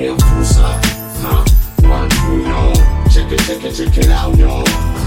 natumia fursa ha, one two yo check it check it check it out yo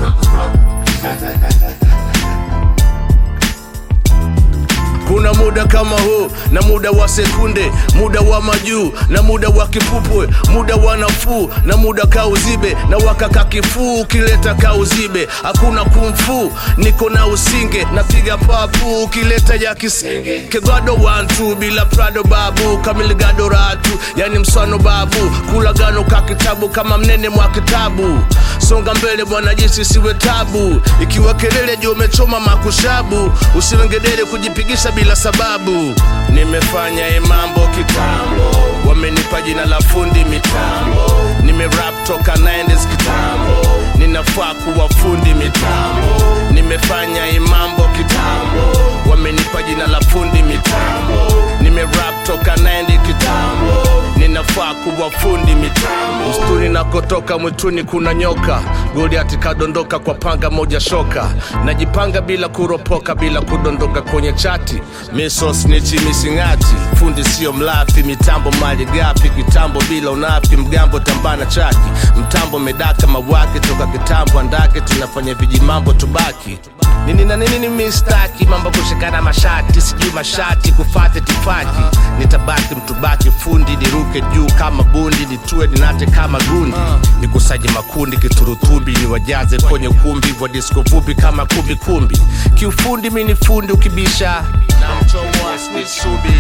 kuna muda kama huu na muda wa sekunde muda wa majuu na muda wa kipupwe muda wa nafuu na muda kauzibe na wakaka kifuu ukileta kauzibe hakuna kumfu niko na usinge napiga papu ukileta ya kisenge kegado wantu bila prado babu kamiligado ratu yani mswano babu kulagano ka kitabu kama mnene mwa kitabu songa mbele bwana jinsi siwe tabu ikiwa kelele juu umechoma makushabu usiwengedere kujipigisha bila sababu nimefanya hii mambo kitambo wamenipa jina la fundi mitambo nimerap toka 90s kitambo ninafaa kuwa fundi mitambo nimefanya hii mambo kitambo wamenipa jina la fundi mitambo nimerap toka 90 kitambo ninafaa kuwa fundi mitambo mstuni nakotoka mwituni kuna nyoka goliati kadondoka kwa panga moja shoka najipanga bila kuropoka bila kudondoka kwenye chati misos nichi misingati fundi sio mlafi mitambo mali gafi kitambo bila unafi mgambo tambana chaki mtambo medaka mawake toka kitambo andake tunafanya vijimambo tubaki nini na nini ni mistaki mambo kushikana mashati sijui mashati kufate tifaki nitabaki mtubaki fundi niruke juu kama bundi nitue ninate kama gundi nikusaje makundi kiturutubi niwajaze kwenye kumbi wa disko vupi kama kumbi kumbi kiufundi mi ni fundi ukibisha na mchomo asnisubi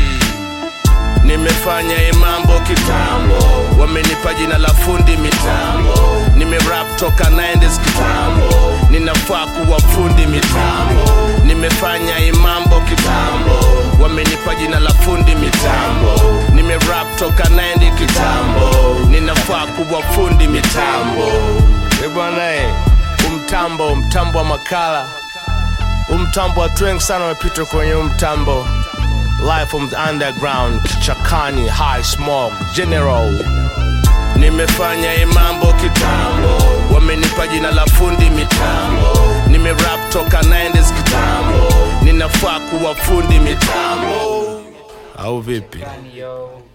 nimefanya hii mambo kitambo wamenipa jina la fundi mitambo nimerap toka 90s kitambo ninafaa kuwa fundi mitambo nimefanya hii mambo kitambo wamenipa jina la fundi mitambo nimerap toka 90 kitambo ninafaa kuwa fundi mitambo Eh bwana eh, umtambo mtambo wa makala umtambo watu wengi sana wamepita kwenye umtambo live from the underground kichakani high smoke general nimefanya hii mambo kitambo wamenipa jina la fundi mitambo nimerap toka 90s kitambo ninafaa kuwa fundi mitambo au vipi Yo.